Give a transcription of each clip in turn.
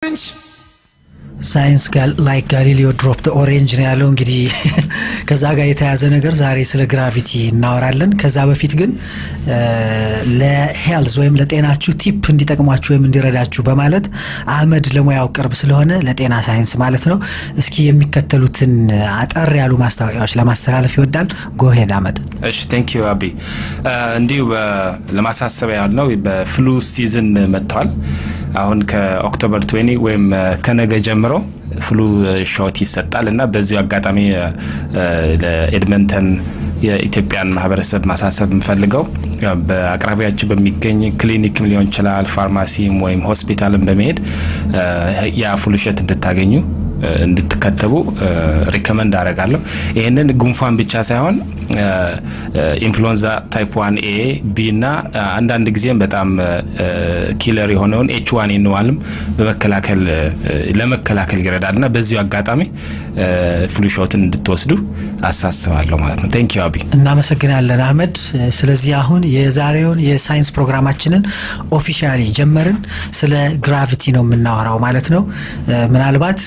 orange. ሳይንስ ላይክ ጋሊሊዮ ድሮፕ ኦሬንጅ ነው ያለው። እንግዲህ ከዛ ጋር የተያዘ ነገር ዛሬ ስለ ግራቪቲ እናወራለን። ከዛ በፊት ግን ለሄልዝ ወይም ለጤናችሁ ቲፕ እንዲጠቅሟችሁ ወይም እንዲረዳችሁ በማለት አህመድ ለሙያው ቅርብ ስለሆነ ለጤና ሳይንስ ማለት ነው፣ እስኪ የሚከተሉትን አጠር ያሉ ማስታወቂያዎች ለማስተላለፍ ይወዳል። ጎሄድ አህመድ። እሺ ቴንክ ዩ አቢ። እንዲሁ ለማሳሰቢያ ያልነው በፍሉ ሲዝን መጥተዋል። አሁን ከኦክቶበር 20 ወይም ከነገ ጀምሮ ፍሉ ሾት ይሰጣል እና በዚሁ አጋጣሚ ለኤድመንተን የኢትዮጵያን ማህበረሰብ ማሳሰብ የምፈልገው በአቅራቢያችሁ በሚገኝ ክሊኒክም ሊሆን ይችላል፣ ፋርማሲም ወይም ሆስፒታልም በመሄድ የፍሉሸት እንድታገኙ እንድትከተቡ ሪከመንድ አደርጋለሁ። ይህንን ጉንፋን ብቻ ሳይሆን ኢንፍሉዌንዛ ታይፕ ዋን ኤ ቢ እና አንዳንድ ጊዜም በጣም ኪለር የሆነውን ኤች ዋን ኤንዋልም በመከላከል ለመከላከል ይረዳል እና በዚሁ አጋጣሚ ፍሉሾትን እንድትወስዱ አሳስባለሁ ማለት ነው። ቴንክ ዩ አቢ። እናመሰግናለን አህመድ። ስለዚህ አሁን የዛሬውን የሳይንስ ፕሮግራማችንን ኦፊሻሊ ጀመርን። ስለ ግራቪቲ ነው የምናወራው ማለት ነው። ምናልባት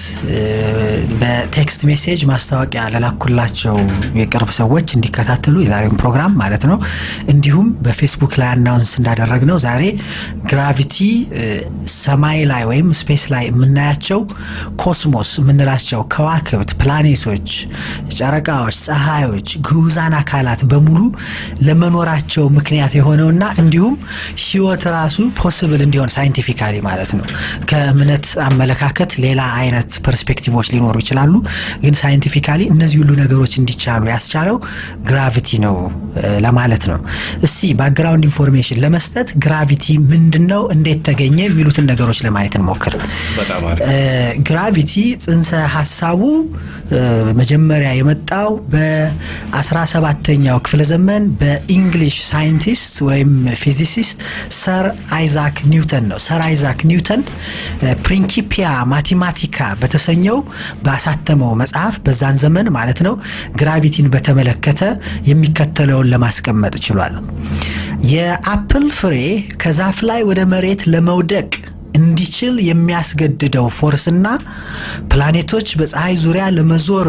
በቴክስት ሜሴጅ ማስታወቂያ ለላኩላቸው የቅርብ ሰዎች እንዲከታተሉ የዛሬውን ፕሮግራም ማለት ነው። እንዲሁም በፌስቡክ ላይ አናውንስ እንዳደረግ ነው ዛሬ ግራቪቲ ሰማይ ላይ ወይም ስፔስ ላይ የምናያቸው ኮስሞስ የምንላቸው ከዋክብት፣ ፕላኔቶች፣ ጨረቃዎች፣ ፀሐዮች፣ ግዑዛን አካላት በሙሉ ለመኖራቸው ምክንያት የሆነውና እንዲሁም ህይወት ራሱ ፖስብል እንዲሆን ሳይንቲፊካሊ ማለት ነው ከእምነት አመለካከት ሌላ አይነት ፐርስፔክቲቮች ሊኖሩ ይችላሉ። ግን ሳይንቲፊካሊ እነዚህ ሁሉ ነገሮች እንዲቻሉ ያስቻለው ግራቪቲ ነው ለማለት ነው። እስቲ ባክግራውንድ ኢንፎርሜሽን ለመስጠት ግራቪቲ ምንድን ነው፣ እንዴት ተገኘ የሚሉትን ነገሮች ለማየት እንሞክር። ግራቪቲ ጽንሰ ሀሳቡ መጀመሪያ የመጣው በ17ኛው ክፍለ ዘመን በኢንግሊሽ ሳይንቲስት ወይም ፊዚሲስት ሰር አይዛክ ኒውተን ነው። ሰር አይዛክ ኒውተን ፕሪንኪፒያ ማቴማቲካ በተሰኘው ባሳተመው መጽሐፍ በዛን ዘመን ማለት ነው ግራቪቲን በተመለከተ የሚከተለውን ለማስቀመጥ ችሏል። የአፕል ፍሬ ከዛፍ ላይ ወደ መሬት ለመውደቅ እንዲችል የሚያስገድደው ፎርስና ፕላኔቶች በፀሐይ ዙሪያ ለመዞር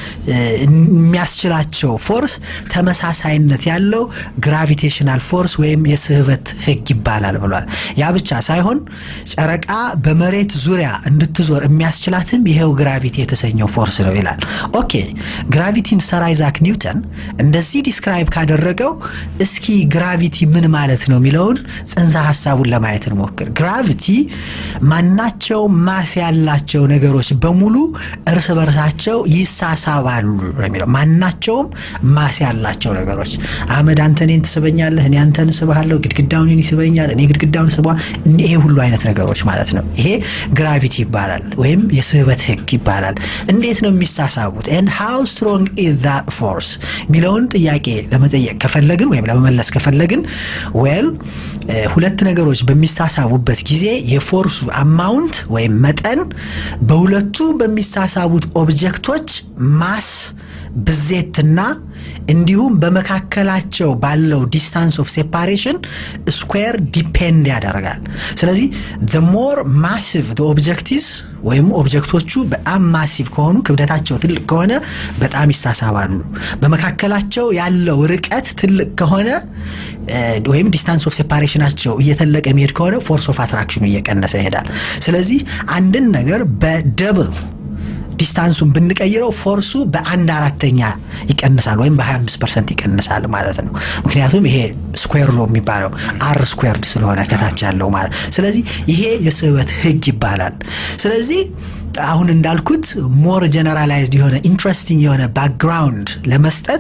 የሚያስችላቸው ፎርስ ተመሳሳይነት ያለው ግራቪቴሽናል ፎርስ ወይም የስህበት ህግ ይባላል ብሏል። ያ ብቻ ሳይሆን ጨረቃ በመሬት ዙሪያ እንድትዞር የሚያስችላትም ይሄው ግራቪቲ የተሰኘው ፎርስ ነው ይላል። ኦኬ ግራቪቲን ሰር አይዛክ ኒውተን እንደዚህ ዲስክራይብ ካደረገው እስኪ ግራቪቲ ምን ማለት ነው የሚለውን ጽንሰ ሀሳቡን ለማየት እንሞክር። ግራቪቲ ማናቸው ማስ ያላቸው ነገሮች በሙሉ እርስ በርሳቸው ይሳሳባሉ የሚለው ማናቸውም ማስ ያላቸው ነገሮች አህመድ አንተ እኔን ትስበኛለህ፣ እኔ አንተን ስብሃለሁ፣ ግድግዳውን እኔን ይስበኛል፣ እኔ ግድግዳውን ስባ ይሄ ሁሉ አይነት ነገሮች ማለት ነው። ይሄ ግራቪቲ ይባላል ወይም የስህበት ህግ ይባላል። እንዴት ነው የሚሳሳቡት? ኤንድ ሃው ስትሮንግ ኢዝ ዛት ፎርስ የሚለውን ጥያቄ ለመጠየቅ ከፈለግን ወይም ለመመለስ ከፈለግን ዌል ሁለት ነገሮች በሚሳሳቡበት ጊዜ የፎርሱ አማውንት ወይም መጠን በሁለቱ በሚሳሳቡት ኦብጀክቶች ማስ ብዜትና እንዲሁም በመካከላቸው ባለው ዲስታንስ ኦፍ ሴፓሬሽን ስኩዌር ዲፔንድ ያደርጋል። ስለዚህ ዘ ሞር ማሲቭ ኦብጀክቲቭስ ወይም ኦብጀክቶቹ በጣም ማሲቭ ከሆኑ ክብደታቸው ትልቅ ከሆነ በጣም ይሳሳባሉ። በመካከላቸው ያለው ርቀት ትልቅ ከሆነ ወይም ዲስታንስ ኦፍ ሴፓሬሽናቸው እየተለቀ የሚሄድ ከሆነ ፎርስ ኦፍ አትራክሽኑ እየቀነሰ ይሄዳል። ስለዚህ አንድን ነገር በደብል ዲስታንሱን ብንቀይረው ፎርሱ በአንድ አራተኛ ይቀንሳል ወይም በ25 ፐርሰንት ይቀንሳል ማለት ነው። ምክንያቱም ይሄ ስኩዌር ሎ የሚባለው አር ስኩዌርድ ስለሆነ ከታች ያለው ማለት ስለዚህ ይሄ የስበት ህግ ይባላል። ስለዚህ አሁን እንዳልኩት ሞር ጀነራላይዝድ የሆነ ኢንትረስቲንግ የሆነ ባክግራውንድ ለመስጠት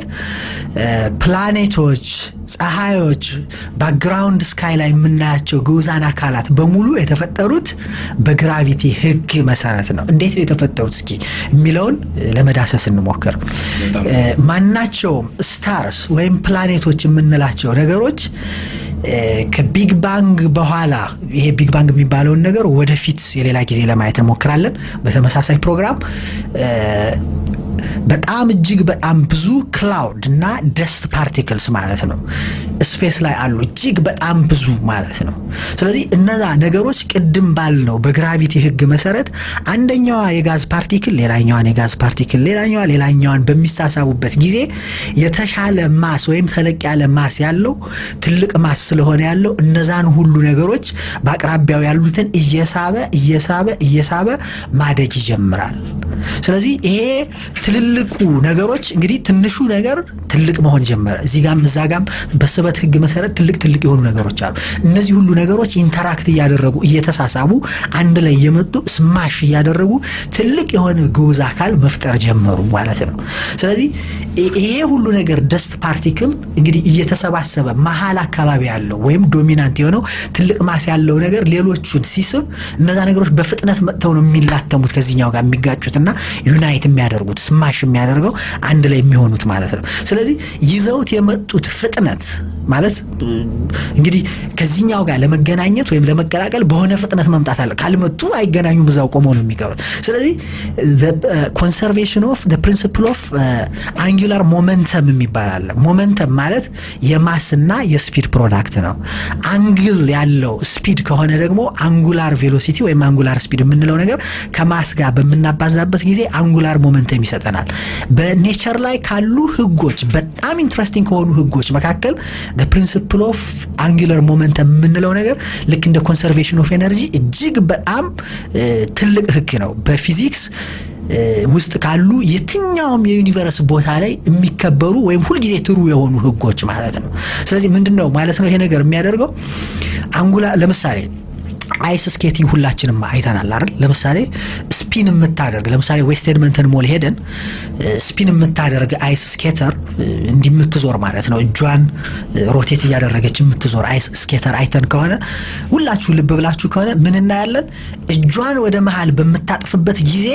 ፕላኔቶች፣ ፀሐዮች፣ ባክግራውንድ ስካይ ላይ የምናያቸው ግዑዛን አካላት በሙሉ የተፈጠሩት በግራቪቲ ህግ መሰረት ነው። እንዴት ነው የተፈጠሩት እስኪ የሚለውን ለመዳሰስ እንሞክር። ማናቸውም ስታርስ ወይም ፕላኔቶች የምንላቸው ነገሮች ከቢግ ባንግ በኋላ ይሄ ቢግ ባንግ የሚባለውን ነገር ወደፊት የሌላ ጊዜ ለማየት እንሞክራለን በተመሳሳይ ፕሮግራም በጣም እጅግ በጣም ብዙ ክላውድ እና ደስት ፓርቲክልስ ማለት ነው ስፔስ ላይ አሉ እጅግ በጣም ብዙ ማለት ነው ስለዚህ እነዛ ነገሮች ቅድም ባልነው በግራቪቲ ህግ መሰረት አንደኛዋ የጋዝ ፓርቲክል ሌላኛዋን የጋዝ ፓርቲክል ሌላኛዋ ሌላኛዋን በሚሳሳቡበት ጊዜ የተሻለ ማስ ወይም ተለቅ ያለ ማስ ያለው ትልቅ ማስ ስለሆነ ያለው እነዛን ሁሉ ነገሮች በአቅራቢያው ያሉትን እየሳበ እየሳበ እየሳበ ማደግ ይጀምራል ስለዚህ ይሄ ትልልቁ ነገሮች እንግዲህ ትንሹ ነገር ትልቅ መሆን ጀመረ እዚህ ጋም እዛ ጋም በስበት ህግ መሰረት ትልቅ ትልቅ የሆኑ ነገሮች አሉ እነዚህ ሁሉ ነገሮች ኢንተራክት እያደረጉ እየተሳሳቡ አንድ ላይ የመጡ ስማሽ እያደረጉ ትልቅ የሆነ ግዑዝ አካል መፍጠር ጀመሩ ማለት ነው ስለዚህ ይሄ ሁሉ ነገር ደስት ፓርቲክል እንግዲህ እየተሰባሰበ መሀል አካባቢ ያለው ወይም ዶሚናንት የሆነው ትልቅ ማስ ያለው ነገር ሌሎቹን ሲስብ እነዛ ነገሮች በፍጥነት መጥተው ነው የሚላተሙት ከዚህኛው ጋር የሚጋጩትና ዩናይት የሚያደርጉት ስማሽ የሚያደርገው አንድ ላይ የሚሆኑት ማለት ነው ስለዚህ ይዘውት የመጡት ፍጥነት ማለት እንግዲህ ከዚህኛው ጋር ለመገናኘት ወይም ለመቀላቀል በሆነ ፍጥነት መምጣት አለ ካልመጡ አይገናኙም እዛው ቆመው ነው የሚቀሩት ስለዚህ ኮንሰርቬሽን ኦፍ ፕሪንስፕል ኦፍ አንጉላር ሞመንተም የሚባል አለ ሞመንተም ማለት የማስና የስፒድ ፕሮዳክት ነው አንግል ያለው ስፒድ ከሆነ ደግሞ አንጉላር ቬሎሲቲ ወይም አንጉላር ስፒድ የምንለው ነገር ከማስ ጋር በምናባዛበት ጊዜ አንጉላር ሞመንተም ይሰጠናል በኔቸር ላይ ካሉ ህጎች በጣም ኢንትረስቲንግ ከሆኑ ህጎች መካከል ፕሪንስፕል ኦፍ አንጉለር ሞመንተም የምንለው ነገር ልክ እንደ ኮንሰርቬሽን ኦፍ ኤነርጂ እጅግ በጣም ትልቅ ህግ ነው በፊዚክስ ውስጥ ካሉ የትኛውም የዩኒቨርስ ቦታ ላይ የሚከበሩ ወይም ሁልጊዜ ትሩ የሆኑ ህጎች ማለት ነው ስለዚህ ምንድን ነው ማለት ነው ይሄ ነገር የሚያደርገው አንጉላ ለምሳሌ አይስ ስኬቲንግ ሁላችንም አይተናል አይደል ለምሳሌ ስፒን የምታደርግ ለምሳሌ ዌስት ኤድመንተን ሞል ሄደን ስፒን የምታደርግ አይስ ስኬተር እንዲህ የምትዞር ማለት ነው እጇን ሮቴት እያደረገች የምትዞር አይስ ስኬተር አይተን ከሆነ ሁላችሁ ልብ ብላችሁ ከሆነ ምን እናያለን እጇን ወደ መሀል በምታጥፍበት ጊዜ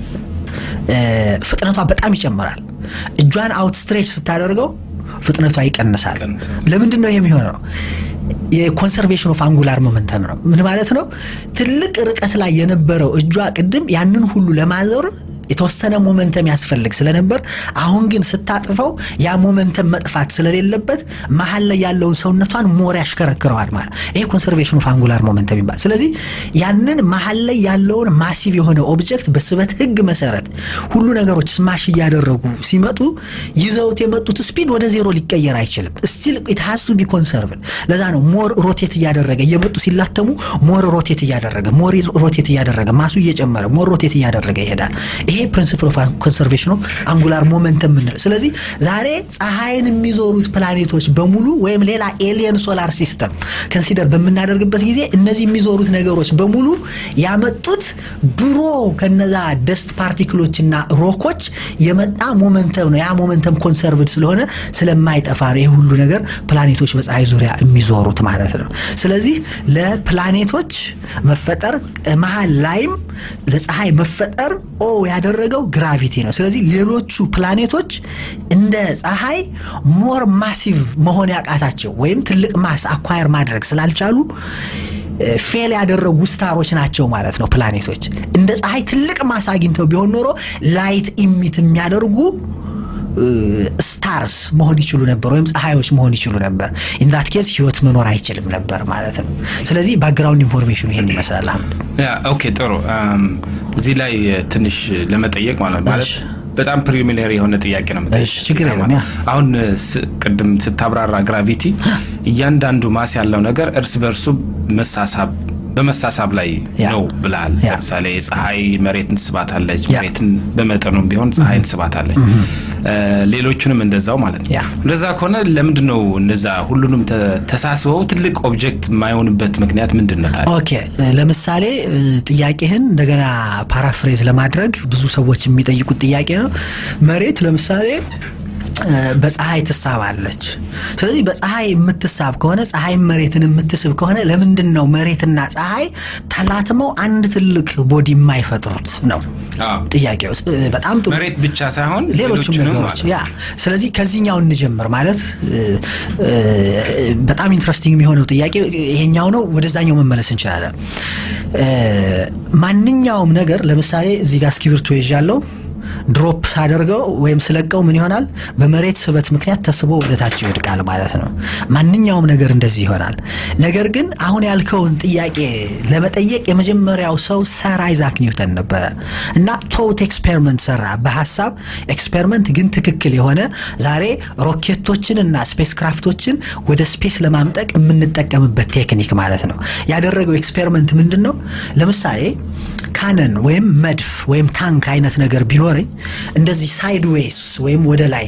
ፍጥነቷ በጣም ይጨምራል እጇን አውት ስትሬች ስታደርገው ፍጥነቷ ይቀንሳል ለምንድን ነው የሚሆነው የኮንሰርቬሽን ኦፍ አንጉላር ሞመንተም ነው ምን ማለት ነው ትልቅ ርቀት ላይ የነበረው እጇ ቅድም ያንን ሁሉ ለማዞር የተወሰነ ሞመንተም ያስፈልግ ስለነበር አሁን ግን ስታጥፈው ያ ሞመንተም መጥፋት ስለሌለበት መሀል ላይ ያለውን ሰውነቷን ሞር ያሽከረክረዋል ማለት ይሄ ኮንሰርቬሽን ኦፍ አንጉላር ሞመንተም ይባል ስለዚህ ያንን መሀል ላይ ያለውን ማሲቭ የሆነ ኦብጀክት በስበት ህግ መሰረት ሁሉ ነገሮች ስማሽ እያደረጉ ሲመጡ ይዘውት የመጡት ስፒድ ወደ ዜሮ ሊቀየር አይችልም ስቲል ኢትሃሱ ቢ ኮንሰርቭድ ለዛ ነው ሞር ሮቴት እያደረገ እየመጡ ሲላተሙ ሞር ሮቴት እያደረገ ሞር ሮቴት እያደረገ ማሱ እየጨመረ ሞር ሮቴት እያደረገ ይሄዳል ይሄ ፕሪንሲፕል ኦፍ ኮንሰርቬሽን ኦፍ አንጉላር ሞመንተም ምንለው ስለዚህ ዛሬ ፀሐይን የሚዞሩት ፕላኔቶች በሙሉ ወይም ሌላ ኤሊየን ሶላር ሲስተም ከንሲደር በምናደርግበት ጊዜ እነዚህ የሚዞሩት ነገሮች በሙሉ ያመጡት ድሮ ከነዛ ደስት ፓርቲክሎችና ሮኮች የመጣ ሞመንተም ነው ያ ሞመንተም ኮንሰርቭድ ስለሆነ ስለማይጠፋ ነው ይህ ሁሉ ነገር ፕላኔቶች በፀሐይ ዙሪያ የሚዞሩት ማለት ነው ስለዚህ ለፕላኔቶች መፈጠር መሀል ላይም ለፀሐይ መፈጠር ኦ ያደረገው ግራቪቲ ነው ስለዚህ ሌሎቹ ፕላኔቶች እንደ ፀሐይ ሞር ማሲቭ መሆን ያቃታቸው ወይም ትልቅ ማስ አኳየር ማድረግ ስላልቻሉ ፌል ያደረጉ ስታሮች ናቸው ማለት ነው ፕላኔቶች እንደ ፀሐይ ትልቅ ማስ አግኝተው ቢሆን ኖሮ ላይት ኢሚት የሚያደርጉ ስታርስ መሆን ይችሉ ነበር ወይም ፀሐዮች መሆን ይችሉ ነበር ኢንዳት ኬዝ ህይወት መኖር አይችልም ነበር ማለት ነው ስለዚህ ባክግራውንድ ኢንፎርሜሽኑ ይሄን ይመስላል አሁን ኦኬ ጥሩ እዚህ ላይ ትንሽ ለመጠየቅ ማለት ማለት በጣም ፕሪሚነሪ የሆነ ጥያቄ ነው ችግር የለም አሁን ቅድም ስታብራራ ግራቪቲ እያንዳንዱ ማስ ያለው ነገር እርስ በእርሱ መሳሳብ በመሳሳብ ላይ ነው ብልሃል ለምሳሌ ፀሐይ መሬትን ትስባታለች መሬትን በመጠኑም ቢሆን ፀሐይን ትስባታለች ሌሎቹንም እንደዛው ማለት ነው እንደዛ ከሆነ ለምንድ ነው እነዛ ሁሉንም ተሳስበው ትልቅ ኦብጀክት የማይሆንበት ምክንያት ምንድን ነው ታዲያ ኦኬ ለምሳሌ ጥያቄህን እንደገና ፓራፍሬዝ ለማድረግ ብዙ ሰዎች የሚጠይቁት ጥያቄ ነው መሬት ለምሳሌ በፀሐይ ትሳባለች ስለዚህ በፀሐይ የምትሳብ ከሆነ ፀሐይ መሬትን የምትስብ ከሆነ ለምንድን ነው መሬትና ፀሐይ ተላትመው አንድ ትልቅ ቦዲ የማይፈጥሩት ነው ጥያቄው በጣም ጥሩ መሬት ብቻ ሳይሆን ሌሎችም ነገሮች ያ ስለዚህ ከዚህኛው እንጀምር ማለት በጣም ኢንትረስቲንግ የሚሆነው ጥያቄ ይሄኛው ነው ወደዛኛው መመለስ እንችላለን ማንኛውም ነገር ለምሳሌ እዚህ ጋር እስክሪብቶ ይዣለው ድሮፕ ሳደርገው ወይም ስለቀው ምን ይሆናል? በመሬት ስበት ምክንያት ተስቦ ወደታች ይወድቃል ማለት ነው። ማንኛውም ነገር እንደዚህ ይሆናል። ነገር ግን አሁን ያልከውን ጥያቄ ለመጠየቅ የመጀመሪያው ሰው ሰር አይዛክ ኒውተን ነበረ እና ቶት ኤክስፔሪመንት ሰራ። በሀሳብ ኤክስፔሪመንት ግን ትክክል የሆነ ዛሬ ሮኬቶችን እና ስፔስ ክራፍቶችን ወደ ስፔስ ለማምጠቅ የምንጠቀምበት ቴክኒክ ማለት ነው። ያደረገው ኤክስፔሪመንት ምንድን ነው? ለምሳሌ ካነን ወይም መድፍ ወይም ታንክ አይነት ነገር ቢኖረኝ እንደዚህ ሳይድ ዌይስ ወይም ወደ ላይ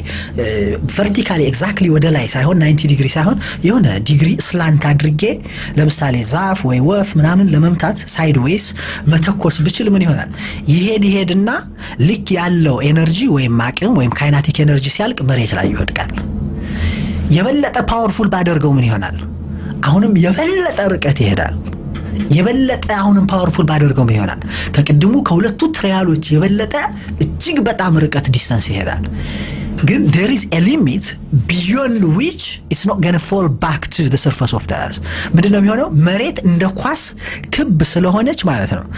ቨርቲካሊ ኤግዛክትሊ ወደ ላይ ሳይሆን 90 ዲግሪ ሳይሆን የሆነ ዲግሪ ስላንት አድርጌ ለምሳሌ ዛፍ ወይ ወፍ ምናምን ለመምታት ሳይድ ዌይስ መተኮስ ብችል ምን ይሆናል? ይሄድ ይሄድና ልክ ያለው ኤነርጂ ወይም አቅም ወይም ካይናቲክ ኤነርጂ ሲያልቅ መሬት ላይ ይወድቃል። የበለጠ ፓወርፉል ባደርገው ምን ይሆናል? አሁንም የበለጠ ርቀት ይሄዳል። የበለጠ አሁንም ፓወርፉል ባደርገው ምን ይሆናል? ከቅድሙ ከሁለቱ ትሪያሎች የበለጠ እጅግ በጣም ርቀት ዲስተንስ ይሄዳል። ግን ዴር ኢዝ ኤ ሊሚት ቢዮንድ ዊች ኢትስ ኖት ገነ ፎል ባክ ቱ ዘ ሰርፈስ ኦፍ ዘ እርዝ። ምንድን ነው የሚሆነው? መሬት እንደ ኳስ ክብ ስለሆነች ማለት ነው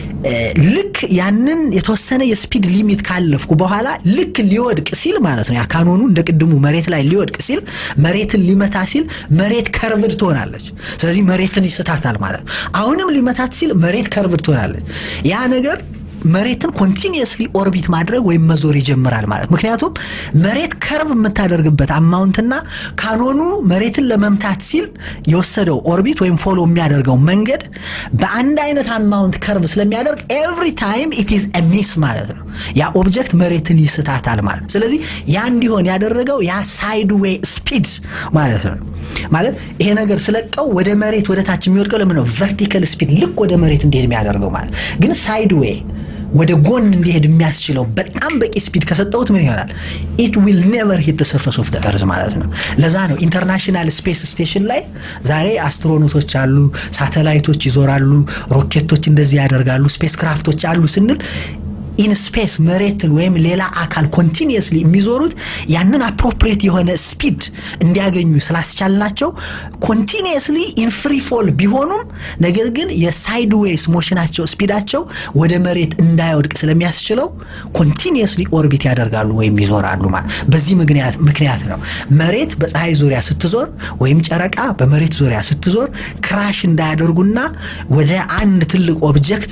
ልክ ያንን የተወሰነ የስፒድ ሊሚት ካለፍኩ በኋላ ልክ ሊወድቅ ሲል ማለት ነው ያ ካኖኑ እንደ ቅድሙ መሬት ላይ ሊወድቅ ሲል መሬትን ሊመታ ሲል መሬት ከርቭድ ትሆናለች። ስለዚህ መሬትን ይስታታል ማለት ነው። አሁንም ሊመታት ሲል መሬት ከርቭድ ትሆናለች። ያ ነገር መሬትን ኮንቲኒየስሊ ኦርቢት ማድረግ ወይም መዞር ይጀምራል ማለት ምክንያቱም መሬት ከርቭ የምታደርግበት አማውንትና ካኖኑ መሬትን ለመምታት ሲል የወሰደው ኦርቢት ወይም ፎሎ የሚያደርገው መንገድ በአንድ አይነት አማውንት ከርቭ ስለሚያደርግ ኤቭሪ ታይም ኢት ኢዝ ሚስ ማለት ነው ያ ኦብጀክት መሬትን ይስታታል ማለት ስለዚህ ያ እንዲሆን ያደረገው ያ ሳይድ ዌይ ስፒድ ማለት ነው ማለት ይሄ ነገር ስለቀው ወደ መሬት ወደ ታች የሚወድቀው ለምን ነው ቨርቲካል ስፒድ ልክ ወደ መሬት እንዲሄድ የሚያደርገው ማለት ግን ሳይድ ዌይ ወደ ጎን እንዲሄድ የሚያስችለው በጣም በቂ ስፒድ ከሰጠውት ምን ይሆናል? ኢት ዊል ኔቨር ሂት ሰርፈስ ኦፍ እርዝ ማለት ነው። ለዛ ነው ኢንተርናሽናል ስፔስ ስቴሽን ላይ ዛሬ አስትሮኖቶች አሉ፣ ሳተላይቶች ይዞራሉ፣ ሮኬቶች እንደዚህ ያደርጋሉ፣ ስፔስ ክራፍቶች አሉ ስንል ኢን ስፔስ መሬትን ወይም ሌላ አካል ኮንቲኒየስሊ የሚዞሩት ያንን አፕሮፕሬት የሆነ ስፒድ እንዲያገኙ ስላስቻልናቸው ኮንቲኒየስሊ ኢን ፍሪ ፎል ቢሆኑም ነገር ግን የሳይድ ዌይስ ሞሽናቸው ስፒዳቸው ወደ መሬት እንዳይወድቅ ስለሚያስችለው ኮንቲኒየስሊ ኦርቢት ያደርጋሉ ወይም ይዞራሉ ማለት በዚህ ምክንያት ነው መሬት በፀሐይ ዙሪያ ስትዞር ወይም ጨረቃ በመሬት ዙሪያ ስትዞር ክራሽ እንዳያደርጉና ወደ አንድ ትልቅ ኦብጀክት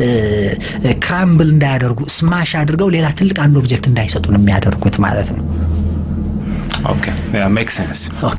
ክራምብል እንዳያደርጉ ስማሽ አድርገው ሌላ ትልቅ አንድ ኦብጀክት እንዳይሰጡን የሚያደርጉት ማለት ነው ኦኬ ሜክ ሴንስ ኦኬ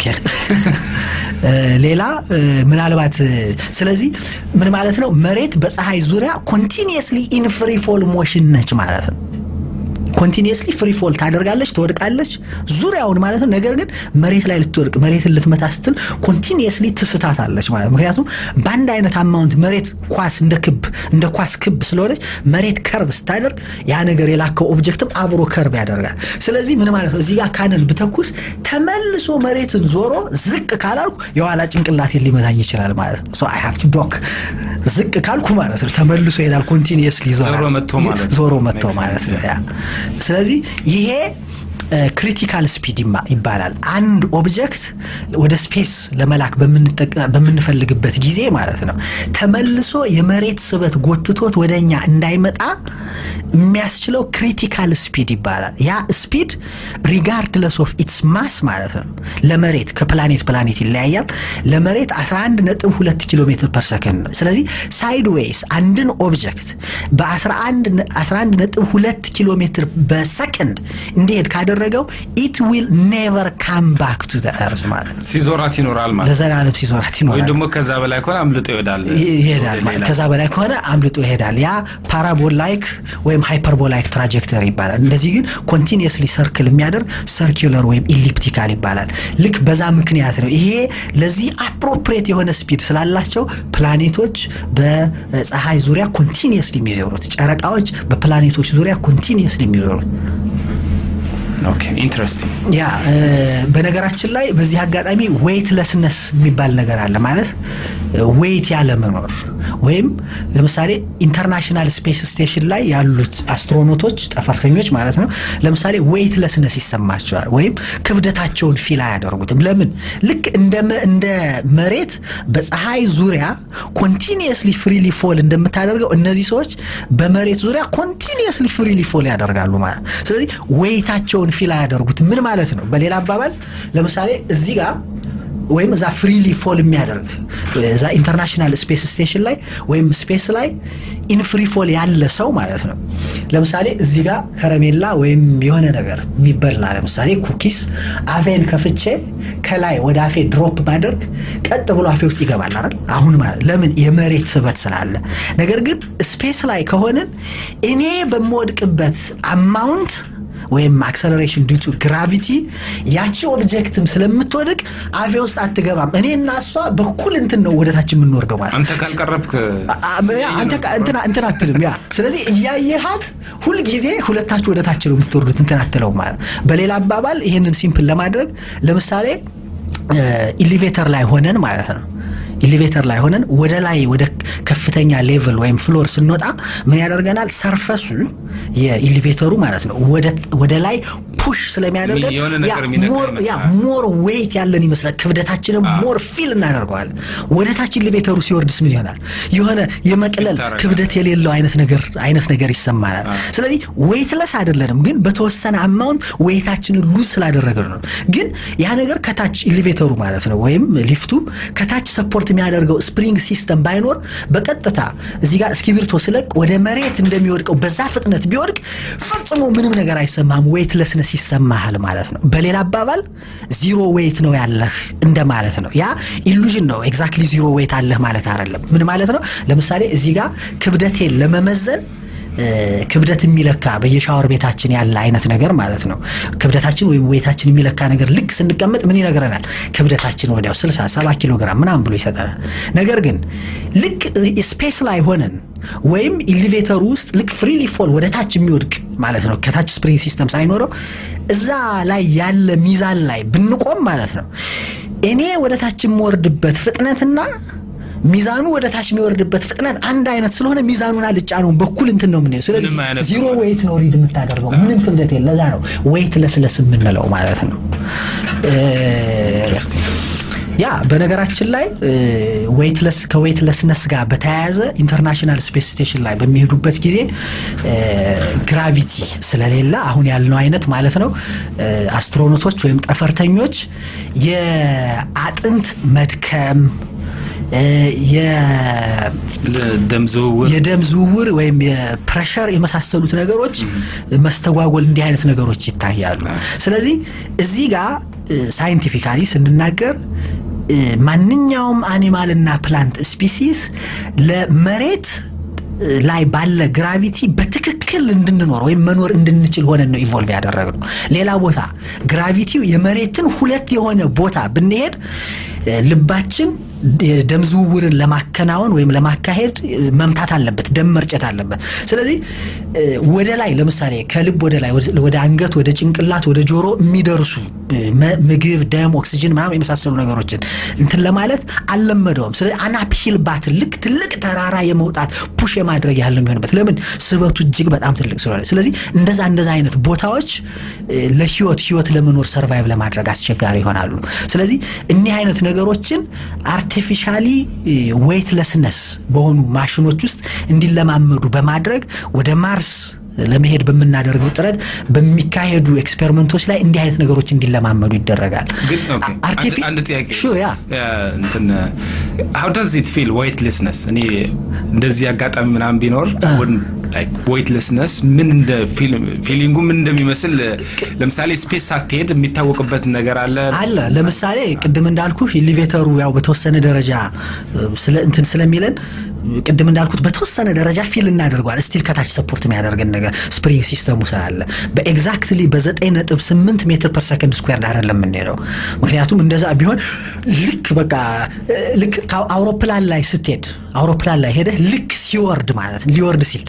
ሌላ ምናልባት ስለዚህ ምን ማለት ነው መሬት በፀሐይ ዙሪያ ኮንቲኒየስሊ ኢን ፍሪ ፎል ሞሽን ነች ማለት ነው ኮንቲኒየስሊ ፍሪ ፎል ታደርጋለች ትወድቃለች ዙሪያውን ማለት ነው ነገር ግን መሬት ላይ ልትወድቅ መሬትን ልትመታ ስትል ኮንቲኒየስሊ ትስታታለች ማለት ምክንያቱም በአንድ አይነት አማውንት መሬት ኳስ እንደ ክብ እንደ ኳስ ክብ ስለሆነች መሬት ከርብ ስታደርግ ያ ነገር የላከው ኦብጀክትም አብሮ ከርብ ያደርጋል ስለዚህ ምን ማለት ነው እዚህ ጋር ካነል ብተኩስ ተመልሶ መሬትን ዞሮ ዝቅ ካላልኩ የኋላ ጭንቅላቴን ሊመታኝ ይችላል ማለት ነው ሶ አይ ሃቭ ቱ ዶክ ዝቅ ካልኩ ማለት ነው ተመልሶ ይሄዳል ኮንቲኒየስሊ ዞሮ መጥቶ ማለት ነው ያ ስለዚህ ይሄ ክሪቲካል ስፒድ ይባላል አንድ ኦብጀክት ወደ ስፔስ ለመላክ በምንፈልግበት ጊዜ ማለት ነው ተመልሶ የመሬት ስበት ጎትቶት ወደ እኛ እንዳይመጣ የሚያስችለው ክሪቲካል ስፒድ ይባላል ያ ስፒድ ሪጋርድለስ ኦፍ ኢትስ ማስ ማለት ነው ለመሬት ከፕላኔት ፕላኔት ይለያያል ለመሬት 11 ነጥብ 2 ኪሎ ሜትር ፐር ሰከንድ ነው ስለዚህ ሳይድ ዌይስ አንድን ኦብጀክት በ11 ነጥብ 2 ኪሎ ሜትር በሰከንድ እንዲሄድ ካደረገው ኢት ዊል ኔቨር ካም ባክ ቱ እርዝ ማለት ሲዞራት ይኖራል ማለት ለዘላለም ሲዞራት ይኖራል ወይም ደግሞ ከዛ በላይ ከሆነ አምልጦ ይሄዳል ይሄዳል ከዛ በላይ ከሆነ አምልጦ ይሄዳል ያ ፓራቦላይክ ወይም ሃይፐርቦላይክ ትራጀክተሪ ይባላል እንደዚህ ግን ኮንቲኒየስሊ ሰርክል የሚያደርግ ሰርኪለር ወይም ኢሊፕቲካል ይባላል ልክ በዛ ምክንያት ነው ይሄ ለዚህ አፕሮፕሬት የሆነ ስፒድ ስላላቸው ፕላኔቶች በፀሐይ ዙሪያ ኮንቲኒየስሊ የሚዞሩት ጨረቃዎች በፕላኔቶች ዙሪያ ኮንቲኒየስሊ የሚዞሩት ኢንትረስቲንግ ያ በነገራችን ላይ በዚህ አጋጣሚ ዌይትለስነስ የሚባል ነገር አለ ማለት ዌይት ያለመኖር ወይም ለምሳሌ ኢንተርናሽናል ስፔስ ስቴሽን ላይ ያሉት አስትሮኖቶች ጠፈርተኞች ማለት ነው። ለምሳሌ ዌይት ለስነስ ይሰማቸዋል ወይም ክብደታቸውን ፊል አያደርጉትም። ለምን? ልክ እንደ መሬት በፀሐይ ዙሪያ ኮንቲኒየስሊ ፍሪሊ ፎል እንደምታደርገው እነዚህ ሰዎች በመሬት ዙሪያ ኮንቲኒየስሊ ፍሪሊ ፎል ያደርጋሉ ማለት ስለዚህ ዌይታቸውን ፊል አያደርጉትም። ምን ማለት ነው? በሌላ አባባል ለምሳሌ እዚህ ጋር ወይም እዛ ፍሪሊ ፎል የሚያደርግ እዛ ኢንተርናሽናል ስፔስ ስቴሽን ላይ ወይም ስፔስ ላይ ኢን ፍሪ ፎል ያለ ሰው ማለት ነው። ለምሳሌ እዚህ ጋር ከረሜላ ወይም የሆነ ነገር የሚበላ ለምሳሌ ኩኪስ አፌን ከፍቼ ከላይ ወደ አፌ ድሮፕ ባደርግ ቀጥ ብሎ አፌ ውስጥ ይገባል አይደል? አሁን ማለት ለምን የመሬት ስበት ስላለ። ነገር ግን ስፔስ ላይ ከሆንን እኔ በምወድቅበት አማውንት ወይም አክሰለሬሽን ዲቱ ግራቪቲ ያቺ ኦብጀክትም ስለምትወድቅ አፌ ውስጥ አትገባም። እኔ እና እሷ በኩል እንትን ነው ወደታች የምንወርደው ማለት አንተ ካልቀረብክ እንትን አትልም። ያ ስለዚህ እያየሃት ሁልጊዜ ሁለታችሁ ወደታች ነው የምትወርዱት እንትን አትለው ማለት። በሌላ አባባል ይህንን ሲምፕል ለማድረግ ለምሳሌ ኢሊቬተር ላይ ሆነን ማለት ነው ኢሊቬተር ላይ ሆነን ወደ ላይ ወደ ከፍተኛ ሌቭል ወይም ፍሎር ስንወጣ ምን ያደርገናል? ሰርፈሱ የኢሊቬተሩ ማለት ነው ወደ ላይ ፑሽ ስለሚያደርገን ሞር ዌይት ያለን ይመስላል። ክብደታችንም ሞር ፊል እናደርገዋለን። ወደ ታች ኢሊቬተሩ ሲወርድስ ምን ይሆናል? የሆነ የመቅለል ክብደት የሌለው አይነት ነገር አይነት ነገር ይሰማናል። ስለዚህ ዌይትለስ አይደለንም፣ ግን በተወሰነ አማውንት ዌይታችንን ሉዝ ስላደረግን ነው። ግን ያ ነገር ከታች ኢሊቬተሩ ማለት ነው ወይም ሊፍቱ ከታች ሰፖርት የሚያደርገው ስፕሪንግ ሲስተም ባይኖር በቀጥታ እዚህ ጋር እስክሪብቶ ስለቅ ወደ መሬት እንደሚወድቀው በዛ ፍጥነት ቢወድቅ ፈጽሞ ምንም ነገር አይሰማም። ዌይትለስነስ ይሰማሃል ማለት ነው። በሌላ አባባል ዚሮ ዌይት ነው ያለህ እንደማለት ነው። ያ ኢሉዥን ነው። ኤግዛክትሊ ዚሮ ዌይት አለህ ማለት አይደለም። ምን ማለት ነው? ለምሳሌ እዚህ ጋር ክብደቴን ለመመዘን ክብደት የሚለካ በየሻወር ቤታችን ያለ አይነት ነገር ማለት ነው። ክብደታችን ወይም ዌታችን የሚለካ ነገር ልክ ስንቀመጥ ምን ይነግረናል? ክብደታችን ወዲያው 60 70 ኪሎ ግራም ምናምን ብሎ ይሰጠናል። ነገር ግን ልክ ስፔስ ላይ ሆነን ወይም ኢሊቬተሩ ውስጥ ልክ ፍሪሊ ፎል ወደ ታች የሚወድቅ ማለት ነው ከታች ስፕሪንግ ሲስተም ሳይኖረው እዛ ላይ ያለ ሚዛን ላይ ብንቆም ማለት ነው እኔ ወደ ታች የምወርድበት ፍጥነትና ሚዛኑ ወደ ታች የሚወርድበት ፍጥነት አንድ አይነት ስለሆነ ሚዛኑን አልጫ ነው በኩል እንትን ነው የምንሄደው። ስለዚህ ዚሮ ዌይት ነው ሪድ የምታደርገው ምንም ክብደት የለ። ለዛ ነው ዌይት ለስለስ የምንለው ማለት ነው። ያ በነገራችን ላይ ዌይትለስ ከዌይትለስነስ ጋር በተያያዘ ኢንተርናሽናል ስፔስ ስቴሽን ላይ በሚሄዱበት ጊዜ ግራቪቲ ስለሌለ አሁን ያልነው አይነት ማለት ነው አስትሮኖቶች ወይም ጠፈርተኞች የአጥንት መድከም የደም ዝውውር ወይም የፕሬሸር የመሳሰሉት ነገሮች መስተጓጎል እንዲህ አይነት ነገሮች ይታያሉ። ስለዚህ እዚህ ጋር ሳይንቲፊካሊ ስንናገር ማንኛውም አኒማልና ፕላንት ስፒሲስ ለመሬት ላይ ባለ ግራቪቲ በትክክል እንድንኖር ወይም መኖር እንድንችል ሆነን ነው ኢቮልቭ ያደረግነው። ሌላ ቦታ ግራቪቲው የመሬትን ሁለት የሆነ ቦታ ብንሄድ ልባችን የደም ዝውውርን ለማከናወን ወይም ለማካሄድ መምታት አለበት፣ ደም መርጨት አለበት። ስለዚህ ወደ ላይ ለምሳሌ ከልብ ወደ ላይ ወደ አንገት፣ ወደ ጭንቅላት፣ ወደ ጆሮ የሚደርሱ ምግብ፣ ደም፣ ኦክሲጅን ምናምን የመሳሰሉ ነገሮችን እንትን ለማለት አልለመደውም። ስለዚህ አናፕሂል ባትል ልክ ትልቅ ተራራ የመውጣት ፑሽ የማድረግ ያህል የሚሆንበት ለምን ስበቱ እጅግ በጣም ትልቅ ስለሆነ። ስለዚህ እንደዛ እንደዛ አይነት ቦታዎች ለህይወት ህይወት ለመኖር ሰርቫይቭ ለማድረግ አስቸጋሪ ይሆናሉ። ስለዚህ እኒህ አይነት ነገሮችን አርቲፊሻሊ ዌይትለስነስ በሆኑ ማሽኖች ውስጥ እንዲለማመዱ በማድረግ ወደ ማርስ ለመሄድ በምናደርገው ጥረት በሚካሄዱ ኤክስፔሪመንቶች ላይ እንዲህ አይነት ነገሮች እንዲለማመዱ ይደረጋል። አንድ ጥያቄ ያ እንትን ሀው ዳዝ ኢት ፊል ዌይትለስነስ እኔ እንደዚህ አጋጣሚ ምናምን ቢኖር ዌይትለስነስ ምን እንደ ፊሊንጉ ምን እንደሚመስል ለምሳሌ ስፔስ ሳትሄድ የሚታወቅበት ነገር አለ አለ። ለምሳሌ ቅድም እንዳልኩ ኢሊቬተሩ ያው በተወሰነ ደረጃ እንትን ስለሚለን ቅድም እንዳልኩት በተወሰነ ደረጃ ፊል እናደርገዋል። ስቲል ከታች ሰፖርት የሚያደርገን ነገር ስፕሪንግ ሲስተሙ ስላለ በኤግዛክትሊ በዘጠኝ ነጥብ ስምንት ሜትር ፐር ሰከንድ ስኩዌር አይደለም የምንሄደው። ምክንያቱም እንደዛ ቢሆን ልክ በቃ ልክ አውሮፕላን ላይ ስትሄድ አውሮፕላን ላይ ሄደህ ልክ ሲወርድ ማለት ሊወርድ ሲል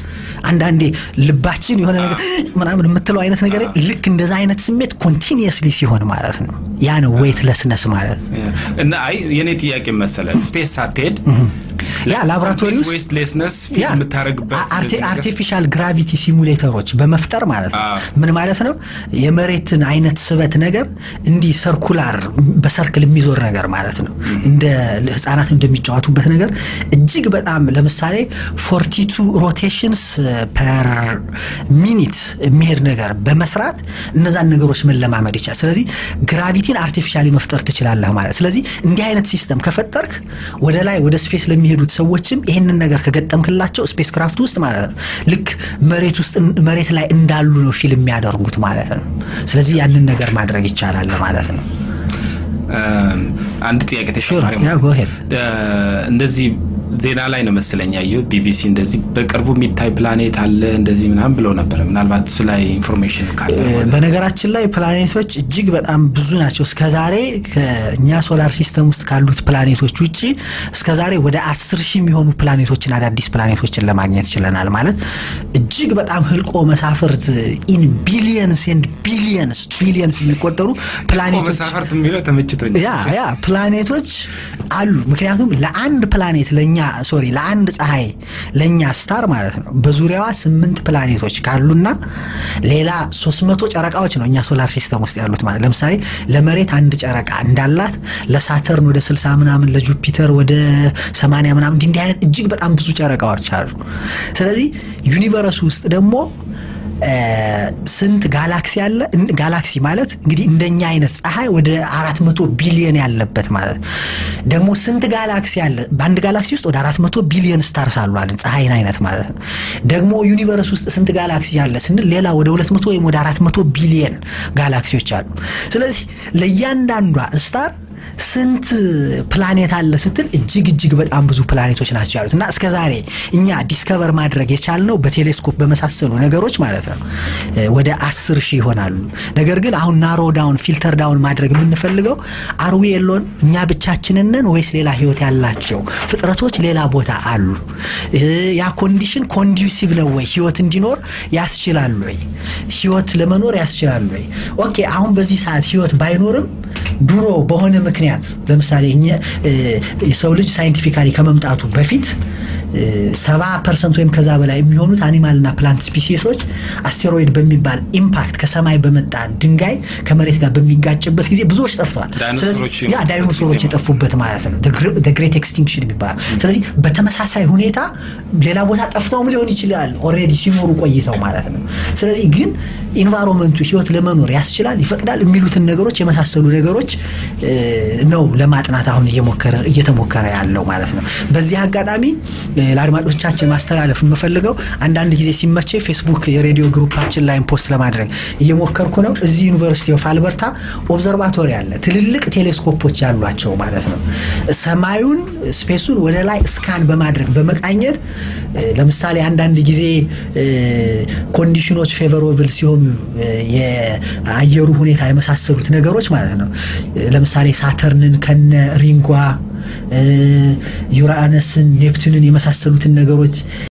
አንዳንዴ ልባችን የሆነ ነገር ምናምን የምትለው አይነት ነገር ልክ እንደዛ አይነት ስሜት ኮንቲኒየስሊ ሲሆን ማለት ነው። ያ ነው ዌይትለስነስ ማለት እና አይ የኔ ጥያቄ መሰለ ስፔስ ሳትሄድ ያ ላቦራቶሪ ውስጥ ዌስትሌስነስ ያ የምታደርግበት አርቴ- አርቲፊሻል ግራቪቲ ሲሙሌተሮች በመፍጠር ማለት ነው። አዎ። ምን ማለት ነው? የመሬትን አይነት ስበት ነገር እንዲህ ሰርኩላር በሰርክል የሚዞር ነገር ማለት ነው። እንደ ህጻናት እንደሚጫወቱበት ነገር እጅግ በጣም ለምሳሌ ፎርቲቱ ሮቴሽንስ ፐር ሚኒት የሚሄድ ነገር በመስራት እነዛን ነገሮች መለማመድ ይቻላል። ስለዚህ ግራቪቲን አርቲፊሻሊ መፍጠር ትችላለህ ማለት ስለዚህ እንዲህ አይነት ሲስተም ከፈጠርክ ወደ ላይ ወደ ስፔስ ለሚሄዱት ሰዎችም ይህንን ነገር ከገጠምክላቸው ስፔስ ክራፍት ውስጥ ማለት ነው ልክ መሬት ውስጥ መሬት ላይ እንዳሉ ነው ፊልም የሚያደርጉት ማለት ነው። ስለዚህ ያንን ነገር ማድረግ ይቻላል ማለት ነው። አንድ ጥያቄ ተጨማሪ ያ go ahead። እ፣ እንደዚህ ዜና ላይ ነው መሰለኝ ያየው ቢቢሲ እንደዚህ በቅርቡ የሚታይ ፕላኔት አለ እንደዚህ ምናምን ብለው ነበረ። ምናልባት እሱ ላይ ኢንፎርሜሽን ካለ ማለት ነው። በነገራችን ላይ ፕላኔቶች እጅግ በጣም ብዙ ናቸው። እስከዛሬ ከእኛ ሶላር ሲስተም ውስጥ ካሉት ፕላኔቶች ውጭ እስከዛሬ ወደ አስር ሺህ የሚሆኑ ፕላኔቶችን አዳዲስ ፕላኔቶችን ለማግኘት ችለናል። ማለት እጅግ በጣም ህልቆ መሳፍርት ኢን ቢሊየንስ ኤንድ ቢሊየንስ ትሪሊየንስ የሚቆጠሩ ፕላኔቶች መሳፈርት የሚለው ተመችቶኛል። ያ ያ ፕላኔቶች አሉ። ምክንያቱም ለአንድ ፕላኔት ለኛ ሶሪ ለአንድ ፀሐይ ለኛ ስታር ማለት ነው በዙሪያዋ ስምንት ፕላኔቶች ካሉና ሌላ ሶስት መቶ ጨረቃዎች ነው እኛ ሶላር ሲስተም ውስጥ ያሉት ማለት ለምሳሌ ለመሬት አንድ ጨረቃ እንዳላት ለሳተርን ወደ ስልሳ ምናምን ለጁፒተር ወደ ሰማንያ ምናምን እንዲህ እንዲህ አይነት እጅግ በጣም ብዙ ጨረቃዎች አሉ። ስለዚህ ዩኒቨርስ ውስጥ ደግሞ ስንት ጋላክሲ አለ? እን- ጋላክሲ ማለት እንግዲህ እንደኛ አይነት ፀሐይ ወደ አራት መቶ ቢሊየን ያለበት ማለት ነው። ደግሞ ስንት ጋላክሲ አለ? በአንድ ጋላክሲ ውስጥ ወደ አራት መቶ ቢሊየን ስታርስ አሉ አለን ፀሐይን አይነት ማለት ነው። ደግሞ ዩኒቨርስ ውስጥ ስንት ጋላክሲ አለ ስንል ሌላ ወደ ሁለት መቶ ወይም ወደ አራት መቶ ቢሊየን ጋላክሲዎች አሉ። ስለዚህ ለእያንዳንዷ ስታር ስንት ፕላኔት አለ ስትል እጅግ እጅግ በጣም ብዙ ፕላኔቶች ናቸው ያሉት እና እስከ ዛሬ እኛ ዲስከቨር ማድረግ የቻልነው በቴሌስኮፕ በመሳሰሉ ነገሮች ማለት ነው እ ወደ አስር ሺህ ይሆናሉ። ነገር ግን አሁን ናሮ ዳውን ፊልተር ዳውን ማድረግ የምንፈልገው አርዊ የሎን እኛ ብቻችንን ነን ወይስ ሌላ ህይወት ያላቸው ፍጥረቶች ሌላ ቦታ አሉ? እ ያ ኮንዲሽን ኮንዱሲቭ ነው ወይ ህይወት እንዲኖር ያስችላል ወይ? ህይወት ለመኖር ያስችላል ወይ? ኦኬ አሁን በዚህ ሰዓት ህይወት ባይኖርም ድሮ በሆነ ምክንያት ለምሳሌ እኛ እ የሰው ልጅ ሳይንቲፊካሊ ከመምጣቱ በፊት ሰባ ፐርሰንት ወይም ከዛ በላይ የሚሆኑት አኒማልና ፕላንት ስፒሲሶች አስቴሮይድ በሚባል ኢምፓክት ከሰማይ በመጣ ድንጋይ ከመሬት ጋር በሚጋጭበት ጊዜ ብዙዎች ጠፍተዋል። ስለዚህ ዳይኖሰሮች ያ ዳይኖሶሮች የጠፉበት ማለት ነው ግሬት ኤክስቲንክሽን የሚባል ስለዚህ በተመሳሳይ ሁኔታ ሌላ ቦታ ጠፍተውም ሊሆን ይችላል ኦልሬዲ ሲኖሩ ቆይተው ማለት ነው። ስለዚህ ግን ኢንቫይሮንመንቱ ህይወት ለመኖር ያስችላል ይፈቅዳል የሚሉትን ነገሮች የመሳሰሉ ነገሮች እ ነው ለማጥናት አሁን እየሞከረ እየተሞከረ ያለው ማለት ነው። በዚህ አጋጣሚ እ ለአድማጮቻችን ማስተላለፍ የምፈልገው አንዳንድ ጊዜ ሲመቼ ፌስቡክ የሬዲዮ ግሩፓችን ላይም ፖስት ለማድረግ እየሞከርኩ ነው። እዚህ ዩኒቨርሲቲ ኦፍ አልበርታ ኦብዘርቫቶሪ አለ፣ ትልልቅ ቴሌስኮፖች ያሏቸው ማለት ነው። ሰማዩን ስፔሱን ወደ ላይ ስካን በማድረግ በመቃኘት እ ለምሳሌ አንዳንድ ጊዜ እ ኮንዲሽኖች ፌቨሮብል ሲሆኑ እ የአየሩ ሁኔታ የመሳሰሉት ነገሮች ማለት ነው። እ ለምሳሌ ሳተርንን ከነ ሪንጓ እ ዩራነስን ኔፕቱንን የመሳሰሉትን ነገሮች